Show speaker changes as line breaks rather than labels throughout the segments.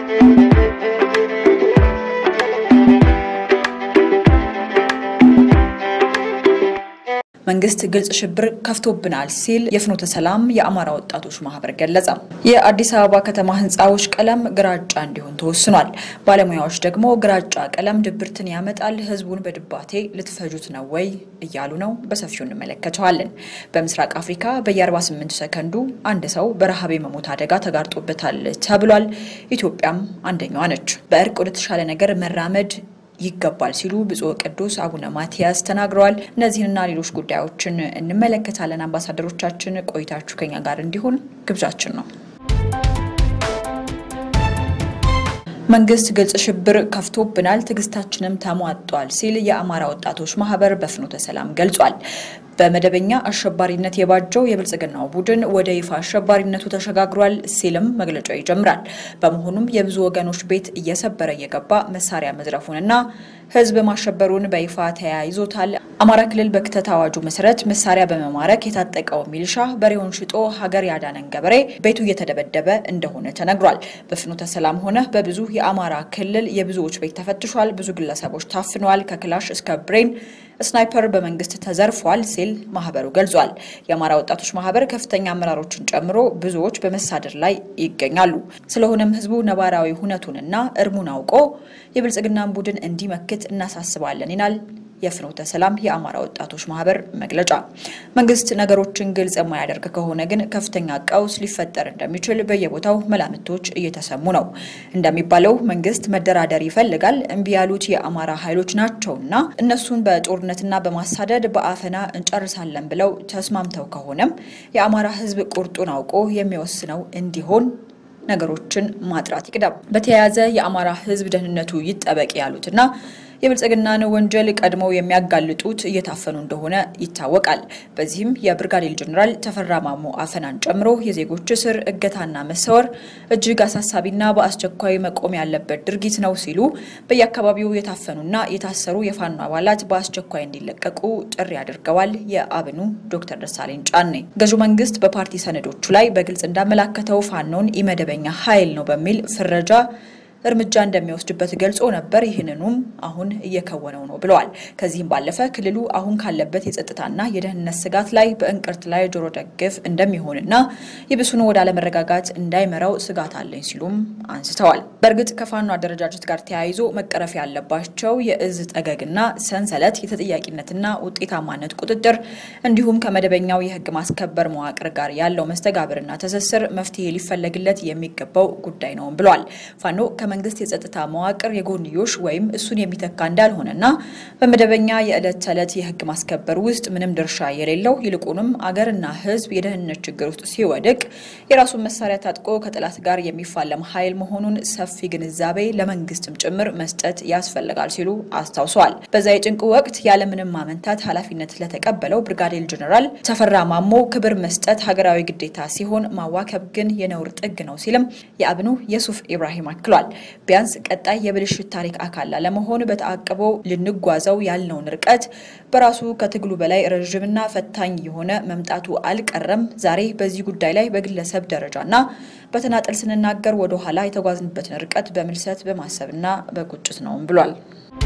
መንግስት ግልጽ ሽብር ከፍቶብናል ሲል የፍኖተ ሰላም የአማራ ወጣቶች ማህበር ገለጸ። የአዲስ አበባ ከተማ ህንፃዎች ቀለም ግራጫ እንዲሆን ተወስኗል። ባለሙያዎች ደግሞ ግራጫ ቀለም ድብርትን ያመጣል፣ ህዝቡን በድባቴ ልትፈጁት ነው ወይ እያሉ ነው። በሰፊው እንመለከተዋለን። በምስራቅ አፍሪካ በየ48 ሰከንዱ አንድ ሰው በረሃብ የመሞት አደጋ ተጋርጦበታል ተብሏል። ኢትዮጵያም አንደኛዋ ነች። በእርቅ ወደ ተሻለ ነገር መራመድ ይገባል ሲሉ ብፁዕ ቅዱስ አቡነ ማትያስ ተናግረዋል። እነዚህንና ሌሎች ጉዳዮችን እንመለከታለን። አምባሳደሮቻችን ቆይታችሁ ከኛ ጋር እንዲሆን ግብዣችን ነው። መንግስት ግልጽ ሽብር ከፍቶብናል፣ ትዕግስታችንም ተሟጧል ሲል የአማራ ወጣቶች ማህበር በፍኖተ ሰላም ገልጿል። በመደበኛ አሸባሪነት የባጀው የብልጽግናው ቡድን ወደ ይፋ አሸባሪነቱ ተሸጋግሯል ሲልም መግለጫው ይጀምራል። በመሆኑም የብዙ ወገኖች ቤት እየሰበረ እየገባ መሳሪያ መዝረፉንና ህዝብ ማሸበሩን በይፋ ተያይዞታል። አማራ ክልል በክተት አዋጁ መሰረት መሳሪያ በመማረክ የታጠቀው ሚሊሻ በሬውን ሽጦ ሀገር ያዳነን ገበሬ ቤቱ እየተደበደበ እንደሆነ ተነግሯል። በፍኖተ ሰላም ሆነ በብዙ የአማራ ክልል የብዙዎች ቤት ተፈትሿል። ብዙ ግለሰቦች ታፍነዋል። ከክላሽ እስከ ብሬን ስናይፐር በመንግስት ተዘርፏል ሲል ማህበሩ ገልጿል። የአማራ ወጣቶች ማህበር ከፍተኛ አመራሮችን ጨምሮ ብዙዎች በመሳደር ላይ ይገኛሉ። ስለሆነም ህዝቡ ነባራዊ ሁነቱንና እርሙን አውቆ የብልጽግናን ቡድን እንዲመክት እናሳስባለን ይላል የፍኖተ ሰላም የአማራ ወጣቶች ማህበር መግለጫ። መንግስት ነገሮችን ግልጽ የማያደርግ ከሆነ ግን ከፍተኛ ቀውስ ሊፈጠር እንደሚችል በየቦታው መላምቶች እየተሰሙ ነው። እንደሚባለው መንግስት መደራደር ይፈልጋል። እምቢ ያሉት የአማራ ኃይሎች ናቸውና እነሱን በጦርነትና በማሳደድ በአፈና እንጨርሳለን ብለው ተስማምተው ከሆነም የአማራ ህዝብ ቁርጡን አውቆ የሚወስነው እንዲሆን ነገሮችን ማጥራት ይቅደም። በተያያዘ የአማራ ህዝብ ደህንነቱ ይጠበቅ ያሉትና የብልጽግናን ወንጀል ቀድመው የሚያጋልጡት እየታፈኑ እንደሆነ ይታወቃል። በዚህም የብርጋዴር ጀኔራል ተፈራ ማሞ አፈናን ጨምሮ የዜጎች እስር፣ እገታና መሰወር እጅግ አሳሳቢና በአስቸኳይ መቆም ያለበት ድርጊት ነው ሲሉ በየአካባቢው የታፈኑና የታሰሩ የፋኖ አባላት በአስቸኳይ እንዲለቀቁ ጥሪ አድርገዋል። የአብኑ ዶክተር ደሳለኝ ጫኔ ገዢው መንግስት በፓርቲ ሰነዶቹ ላይ በግልጽ እንዳመላከተው ፋኖን ኢመደበኛ ኃይል ነው በሚል ፍረጃ እርምጃ እንደሚወስድበት ገልጾ ነበር። ይህንኑም አሁን እየከወነው ነው ብለዋል። ከዚህም ባለፈ ክልሉ አሁን ካለበት የጸጥታና የደህንነት ስጋት ላይ በእንቅርት ላይ ጆሮ ደግፍ እንደሚሆንና ይብሱኑ ወደ አለመረጋጋት እንዳይመራው ስጋት አለኝ ሲሉም አንስተዋል። በእርግጥ ከፋኖ አደረጃጀት ጋር ተያይዞ መቀረፍ ያለባቸው የእዝ ጠገግና ሰንሰለት፣ የተጠያቂነትና ውጤታማነት ቁጥጥር እንዲሁም ከመደበኛው የህግ ማስከበር መዋቅር ጋር ያለው መስተጋብርና ትስስር መፍትሄ ሊፈለግለት የሚገባው ጉዳይ ነው ብለዋል። ፋኖ መንግስት የጸጥታ መዋቅር የጎንዮሽ ወይም እሱን የሚተካ እንዳልሆነና በመደበኛ የዕለት ተዕለት የህግ ማስከበር ውስጥ ምንም ድርሻ የሌለው ይልቁንም አገርና ህዝብ የደህንነት ችግር ውስጥ ሲወድቅ የራሱን መሳሪያ ታጥቆ ከጠላት ጋር የሚፋለም ኃይል መሆኑን ሰፊ ግንዛቤ ለመንግስትም ጭምር መስጠት ያስፈልጋል ሲሉ አስታውሰዋል። በዛ የጭንቅ ወቅት ያለምንም ማመንታት ኃላፊነት ለተቀበለው ብርጋዴር ጀኔራል ተፈራ ማሞ ክብር መስጠት ሀገራዊ ግዴታ ሲሆን ማዋከብ ግን የነውር ጥግ ነው ሲልም የአብኑ የሱፍ ኢብራሂም አክሏል። ቢያንስ ቀጣይ የብልሽት ታሪክ አካል ላለመሆን በተአቅቦ ልንጓዘው ያልነውን ርቀት በራሱ ከትግሉ በላይ ረዥምና ፈታኝ የሆነ መምጣቱ አልቀረም። ዛሬ በዚህ ጉዳይ ላይ በግለሰብ ደረጃና በተናጠል ስንናገር ወደ ኋላ የተጓዝንበትን ርቀት በምልሰት በማሰብና በቁጭት ነውም ብሏል።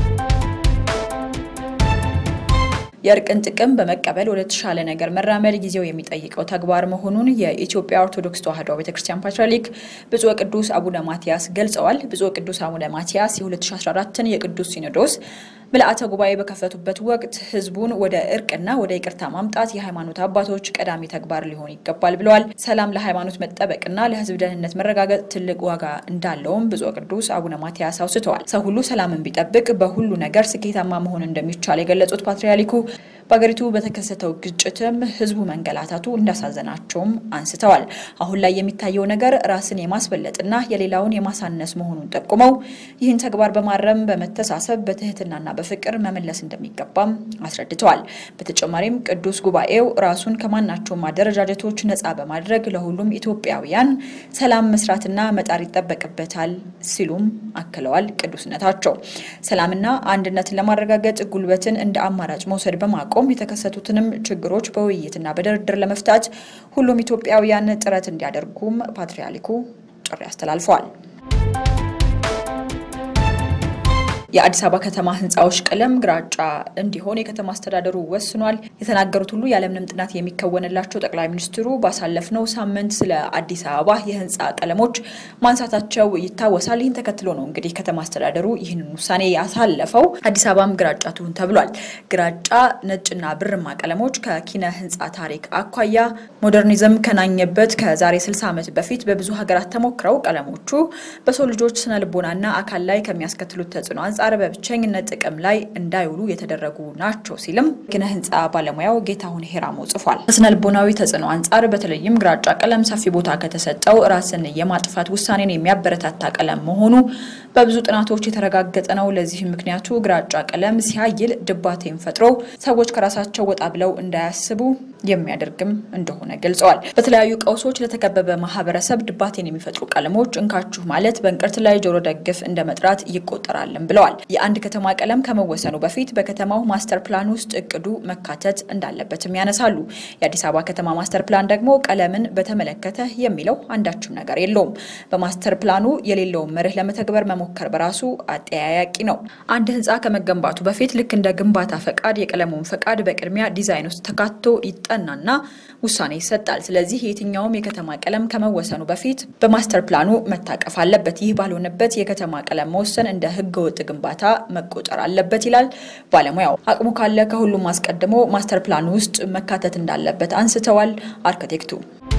የእርቅን ጥቅም በመቀበል ወደ ተሻለ ነገር መራመድ ጊዜው የሚጠይቀው ተግባር መሆኑን የኢትዮጵያ ኦርቶዶክስ ተዋሕዶ ቤተክርስቲያን ፓትርያርክ ብፁዕ ቅዱስ አቡነ ማትያስ ገልጸዋል። ብፁዕ ቅዱስ አቡነ ማትያስ የ2014ን የቅዱስ ሲኖዶስ ምልአተ ጉባኤ በከፈቱበት ወቅት ህዝቡን ወደ እርቅና ወደ ይቅርታ ማምጣት የሃይማኖት አባቶች ቀዳሚ ተግባር ሊሆን ይገባል ብለዋል። ሰላም ለሃይማኖት መጠበቅና ለህዝብ ደህንነት መረጋገጥ ትልቅ ዋጋ እንዳለውም ብፁዕ ቅዱስ አቡነ ማትያስ አውስተዋል። ሰው ሁሉ ሰላምን ቢጠብቅ በሁሉ ነገር ስኬታማ መሆን እንደሚቻል የገለጹት ፓትርያርኩ በሀገሪቱ በተከሰተው ግጭትም ህዝቡ መንገላታቱ እንዳሳዘናቸውም አንስተዋል። አሁን ላይ የሚታየው ነገር ራስን የማስበለጥና የሌላውን የማሳነስ መሆኑን ጠቁመው ይህን ተግባር በማረም በመተሳሰብ በትህትናና በፍቅር መመለስ እንደሚገባም አስረድተዋል። በተጨማሪም ቅዱስ ጉባኤው ራሱን ከማናቸውም አደረጃጀቶች ነፃ በማድረግ ለሁሉም ኢትዮጵያውያን ሰላም መስራትና መጣር ይጠበቅበታል ሲሉም አክለዋል። ቅዱስነታቸው ሰላምና አንድነትን ለማረጋገጥ ጉልበትን እንደ አማራጭ መውሰድ በማቆም የተከሰቱትንም ችግሮች በውይይትና በድርድር ለመፍታት ሁሉም ኢትዮጵያውያን ጥረት እንዲያደርጉም ፓትርያርኩ ጥሪ አስተላልፈዋል። የአዲስ አበባ ከተማ ህንፃዎች ቀለም ግራጫ እንዲሆን የከተማ አስተዳደሩ ወስኗል። የተናገሩት ሁሉ ያለምንም ጥናት የሚከወንላቸው ጠቅላይ ሚኒስትሩ ባሳለፍነው ሳምንት ስለ አዲስ አበባ የህንፃ ቀለሞች ማንሳታቸው ይታወሳል። ይህን ተከትሎ ነው እንግዲህ ከተማ አስተዳደሩ ይህንን ውሳኔ ያሳለፈው። አዲስ አበባም ግራጫ ትሁን ተብሏል። ግራጫ፣ ነጭና ብርማ ቀለሞች ከኪነ ህንፃ ታሪክ አኳያ ሞደርኒዝም ከናኘበት ከዛሬ 60 ዓመት በፊት በብዙ ሀገራት ተሞክረው ቀለሞቹ በሰው ልጆች ስነ ልቦናና አካል ላይ ከሚያስከትሉት ተጽዕኖ አንጻር በብቸኝነት ጥቅም ላይ እንዳይውሉ የተደረጉ ናቸው ሲልም ኪነ ህንፃ ባለሙያው ጌታሁን ሄራሞ ጽፏል። ከስነ ልቦናዊ ተጽዕኖ አንጻር በተለይም ግራጫ ቀለም ሰፊ ቦታ ከተሰጠው ራስን የማጥፋት ውሳኔን የሚያበረታታ ቀለም መሆኑ በብዙ ጥናቶች የተረጋገጠ ነው። ለዚህም ምክንያቱ ግራጫ ቀለም ሲያይል ድባቴን ፈጥሮ ሰዎች ከራሳቸው ወጣ ብለው እንዳያስቡ የሚያደርግም እንደሆነ ገልጸዋል። በተለያዩ ቀውሶች ለተከበበ ማህበረሰብ ድባቴን የሚፈጥሩ ቀለሞች እንካችሁ ማለት በእንቅርት ላይ ጆሮ ደግፍ እንደ መጥራት ይቆጠራልም ብለዋል። የአንድ ከተማ ቀለም ከመወሰኑ በፊት በከተማው ማስተር ፕላን ውስጥ እቅዱ መካተት እንዳለበትም ያነሳሉ። የአዲስ አበባ ከተማ ማስተር ፕላን ደግሞ ቀለምን በተመለከተ የሚለው አንዳችም ነገር የለውም። በማስተር ፕላኑ የሌለውን መርህ ለመተግበር መሞከር በራሱ አጠያያቂ ነው። አንድ ህንፃ ከመገንባቱ በፊት ልክ እንደ ግንባታ ፈቃድ የቀለሙን ፈቃድ በቅድሚያ ዲዛይን ውስጥ ተካቶ ይጠናና ውሳኔ ይሰጣል። ስለዚህ የትኛውም የከተማ ቀለም ከመወሰኑ በፊት በማስተር ፕላኑ መታቀፍ አለበት። ይህ ባልሆነበት የከተማ ቀለም መወሰን እንደ ህገወጥ ግንባታ መቆጠር አለበት ይላል ባለሙያው። አቅሙ ካለ ከሁሉም አስቀድሞ ማስተር ፕላኑ ውስጥ መካተት እንዳለበት አንስተዋል አርክቴክቱ።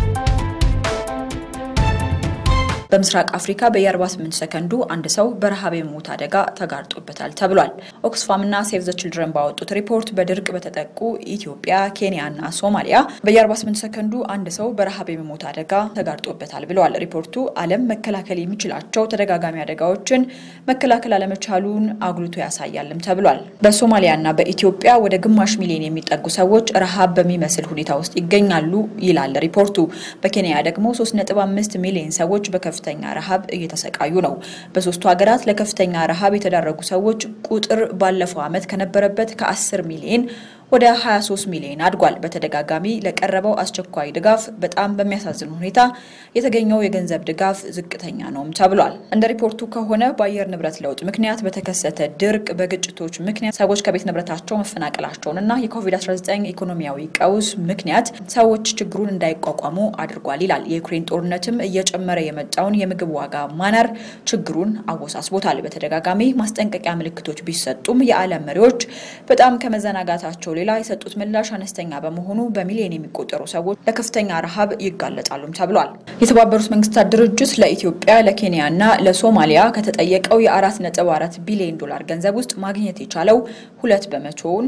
በምስራቅ አፍሪካ በየ48 ሰከንዱ አንድ ሰው በረሃብ የሞት አደጋ ተጋርጦበታል ተብሏል። ኦክስፋም እና ሴቭ ዘ ችልድረን ባወጡት ሪፖርት በድርቅ በተጠቁ ኢትዮጵያ፣ ኬንያ እና ሶማሊያ በየ48 ሰከንዱ አንድ ሰው በረሃብ የሞት አደጋ ተጋርጦበታል ብለዋል። ሪፖርቱ ዓለም መከላከል የሚችላቸው ተደጋጋሚ አደጋዎችን መከላከል አለመቻሉን አጉልቶ ያሳያልም ተብሏል። በሶማሊያ እና በኢትዮጵያ ወደ ግማሽ ሚሊዮን የሚጠጉ ሰዎች ረሃብ በሚመስል ሁኔታ ውስጥ ይገኛሉ ይላል ሪፖርቱ። በኬንያ ደግሞ 3.5 ሚሊዮን ሰዎች በከፍ ከፍተኛ ረሃብ እየተሰቃዩ ነው። በሶስቱ ሀገራት ለከፍተኛ ረሃብ የተዳረጉ ሰዎች ቁጥር ባለፈው ዓመት ከነበረበት ከ10 ሚሊዮን ወደ 23 ሚሊዮን አድጓል። በተደጋጋሚ ለቀረበው አስቸኳይ ድጋፍ በጣም በሚያሳዝን ሁኔታ የተገኘው የገንዘብ ድጋፍ ዝቅተኛ ነውም ተብሏል። እንደ ሪፖርቱ ከሆነ በአየር ንብረት ለውጥ ምክንያት በተከሰተ ድርቅ፣ በግጭቶች ምክንያት ሰዎች ከቤት ንብረታቸው መፈናቀላቸውን እና የኮቪድ-19 ኢኮኖሚያዊ ቀውስ ምክንያት ሰዎች ችግሩን እንዳይቋቋሙ አድርጓል ይላል። የዩክሬን ጦርነትም እየጨመረ የመጣውን የምግብ ዋጋ ማናር ችግሩን አወሳስቦታል። በተደጋጋሚ ማስጠንቀቂያ ምልክቶች ቢሰጡም የዓለም መሪዎች በጣም ከመዘናጋታቸው ሌላ የሰጡት ምላሽ አነስተኛ በመሆኑ በሚሊዮን የሚቆጠሩ ሰዎች ለከፍተኛ ረሃብ ይጋለጣሉም ተብሏል። የተባበሩት መንግስታት ድርጅት ለኢትዮጵያ፣ ለኬንያ እና ለሶማሊያ ከተጠየቀው የ4.4 ቢሊዮን ዶላር ገንዘብ ውስጥ ማግኘት የቻለው ሁለት በመቶውን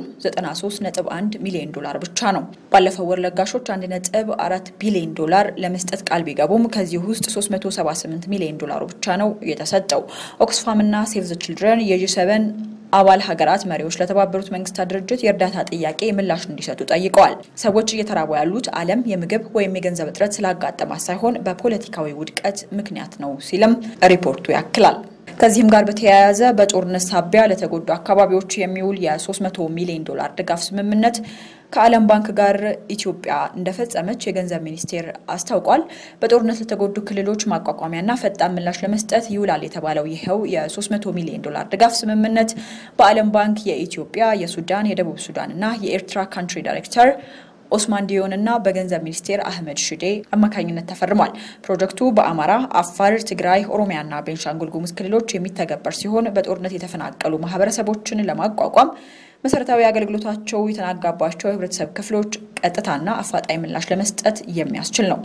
93.1 ሚሊዮን ዶላር ብቻ ነው። ባለፈው ወር ለጋሾች 1.4 ቢሊዮን ዶላር ለመስጠት ቃል ቢገቡም ከዚህ ውስጥ 378 ሚሊዮን ዶላሩ ብቻ ነው የተሰጠው። ኦክስፋም እና ሴቭ ዘ ችልድረን የጂ7 አባል ሀገራት መሪዎች ለተባበሩት መንግስታት ድርጅት የእርዳታ ጥያቄ ምላሽ እንዲሰጡ ጠይቀዋል። ሰዎች እየተራቡ ያሉት ዓለም የምግብ ወይም የገንዘብ እጥረት ስላጋጠማት ሳይሆን በፖለቲካዊ ውድቀት ምክንያት ነው ሲልም ሪፖርቱ ያክላል። ከዚህም ጋር በተያያዘ በጦርነት ሳቢያ ለተጎዱ አካባቢዎች የሚውል የ300 ሚሊዮን ዶላር ድጋፍ ስምምነት ከዓለም ባንክ ጋር ኢትዮጵያ እንደፈጸመች የገንዘብ ሚኒስቴር አስታውቋል። በጦርነት ለተጎዱ ክልሎች ማቋቋሚያና ፈጣን ምላሽ ለመስጠት ይውላል የተባለው ይኸው የ300 ሚሊዮን ዶላር ድጋፍ ስምምነት በዓለም ባንክ የኢትዮጵያ፣ የሱዳን፣ የደቡብ ሱዳን እና የኤርትራ ካንትሪ ዳይሬክተር ኦስማን ዲዮን እና በገንዘብ ሚኒስቴር አህመድ ሽዴ አማካኝነት ተፈርሟል። ፕሮጀክቱ በአማራ፣ አፋር፣ ትግራይ፣ ኦሮሚያና ቤንሻንጉል ጉሙዝ ክልሎች የሚተገበር ሲሆን በጦርነት የተፈናቀሉ ማህበረሰቦችን ለማቋቋም መሰረታዊ አገልግሎታቸው የተናጋባቸው የህብረተሰብ ክፍሎች ቀጥታና አፋጣኝ ምላሽ ለመስጠት የሚያስችል ነው።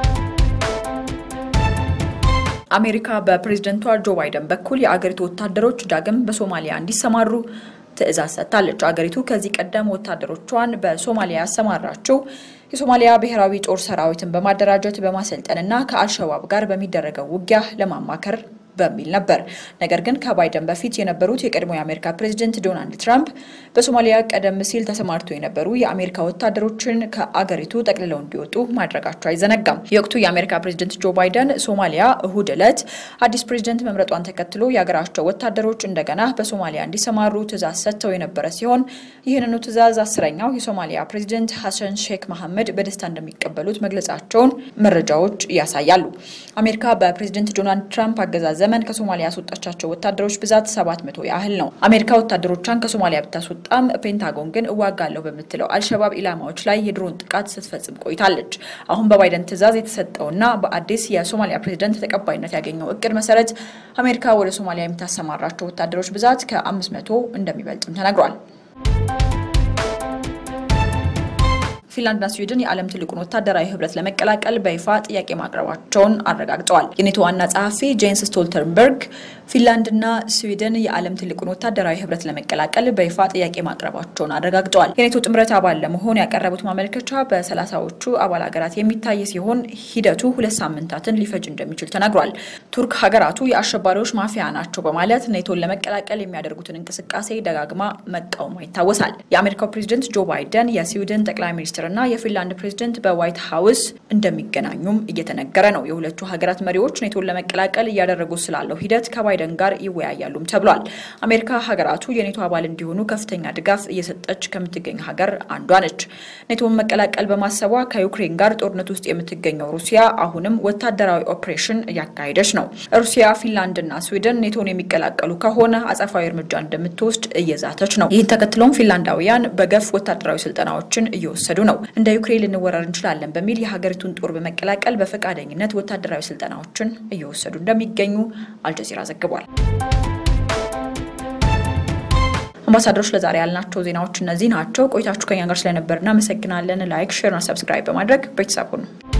አሜሪካ በፕሬዝደንቷ ጆ ባይደን በኩል የአገሪቱ ወታደሮች ዳግም በሶማሊያ እንዲሰማሩ ትዕዛዝ ሰጥታለች። አገሪቱ ከዚህ ቀደም ወታደሮቿን በሶማሊያ ያሰማራችው የሶማሊያ ብሔራዊ ጦር ሰራዊትን በማደራጀት በማሰልጠንና ከአልሸባብ ጋር በሚደረገው ውጊያ ለማማከር በሚል ነበር። ነገር ግን ከባይደን በፊት የነበሩት የቀድሞ የአሜሪካ ፕሬዝደንት ዶናልድ ትራምፕ በሶማሊያ ቀደም ሲል ተሰማርተው የነበሩ የአሜሪካ ወታደሮችን ከአገሪቱ ጠቅልለው እንዲወጡ ማድረጋቸው አይዘነጋም። የወቅቱ የአሜሪካ ፕሬዝደንት ጆ ባይደን ሶማሊያ እሁድ ዕለት አዲስ ፕሬዝደንት መምረጧን ተከትሎ የሀገራቸው ወታደሮች እንደገና በሶማሊያ እንዲሰማሩ ትዕዛዝ ሰጥተው የነበረ ሲሆን ይህንኑ ትዕዛዝ አስረኛው የሶማሊያ ፕሬዝደንት ሐሰን ሼክ መሐመድ በደስታ እንደሚቀበሉት መግለጻቸውን መረጃዎች ያሳያሉ። አሜሪካ በፕሬዝደንት ዶናልድ ትራምፕ አገዛዝ ዘመን ዘመን ከሶማሊያ ያስወጣቻቸው ወታደሮች ብዛት 700 ያህል ነው። አሜሪካ ወታደሮቿን ከሶማሊያ ብታስወጣም ፔንታጎን ግን እዋጋለሁ በምትለው አልሸባብ ኢላማዎች ላይ የድሮን ጥቃት ስትፈጽም ቆይታለች። አሁን በባይደን ትዕዛዝ የተሰጠውና በአዲስ የሶማሊያ ፕሬዝደንት ተቀባይነት ያገኘው እቅድ መሰረት አሜሪካ ወደ ሶማሊያ የምታሰማራቸው ወታደሮች ብዛት ከ500 እንደሚበልጥም ተነግሯል። ፊንላንድና ስዊድን የዓለም ትልቁን ወታደራዊ ህብረት ለመቀላቀል በይፋ ጥያቄ ማቅረባቸውን አረጋግጠዋል። የኔቶ ዋና ጸሐፊ ጄንስ ስቶልተንበርግ ፊንላንድና ስዊድን የዓለም ትልቁን ወታደራዊ ህብረት ለመቀላቀል በይፋ ጥያቄ ማቅረባቸውን አረጋግጠዋል። የኔቶ ጥምረት አባል ለመሆን ያቀረቡት ማመልከቻ በሰላሳዎቹ አባል ሀገራት የሚታይ ሲሆን ሂደቱ ሁለት ሳምንታትን ሊፈጅ እንደሚችል ተነግሯል። ቱርክ ሀገራቱ የአሸባሪዎች ማፊያ ናቸው በማለት ኔቶን ለመቀላቀል የሚያደርጉትን እንቅስቃሴ ደጋግማ መቃወሟ ይታወሳል። የአሜሪካው ፕሬዚደንት ጆ ባይደን የስዊድን ጠቅላይ ሚኒስትር እና የፊንላንድ ፕሬዝደንት በዋይት ሀውስ እንደሚገናኙም እየተነገረ ነው። የሁለቱ ሀገራት መሪዎች ኔቶን ለመቀላቀል እያደረጉ ስላለው ሂደት ከባይደን ጋር ይወያያሉም ተብሏል። አሜሪካ ሀገራቱ የኔቶ አባል እንዲሆኑ ከፍተኛ ድጋፍ እየሰጠች ከምትገኝ ሀገር አንዷ ነች። ኔቶን መቀላቀል በማሰቧ ከዩክሬን ጋር ጦርነት ውስጥ የምትገኘው ሩሲያ አሁንም ወታደራዊ ኦፕሬሽን እያካሄደች ነው። ሩሲያ ፊንላንድና ስዊድን ኔቶን የሚቀላቀሉ ከሆነ አጸፋዊ እርምጃ እንደምትወስድ እየዛተች ነው። ይህን ተከትሎም ፊንላንዳውያን በገፍ ወታደራዊ ስልጠናዎችን እየወሰዱ ነው። እንደ ዩክሬን ልንወረር እንችላለን በሚል የሀገሪቱን ጦር በመቀላቀል በፈቃደኝነት ወታደራዊ ስልጠናዎችን እየወሰዱ እንደሚገኙ አልጀዚራ ዘግቧል። አምባሳደሮች ለዛሬ ያልናቸው ዜናዎች እነዚህ ናቸው። ቆይታችሁ ከኛ ጋር ስለነበር እናመሰግናለን። ላይክ፣ ሼርና ሰብስክራይብ በማድረግ ቤተሰብ ሁኑ።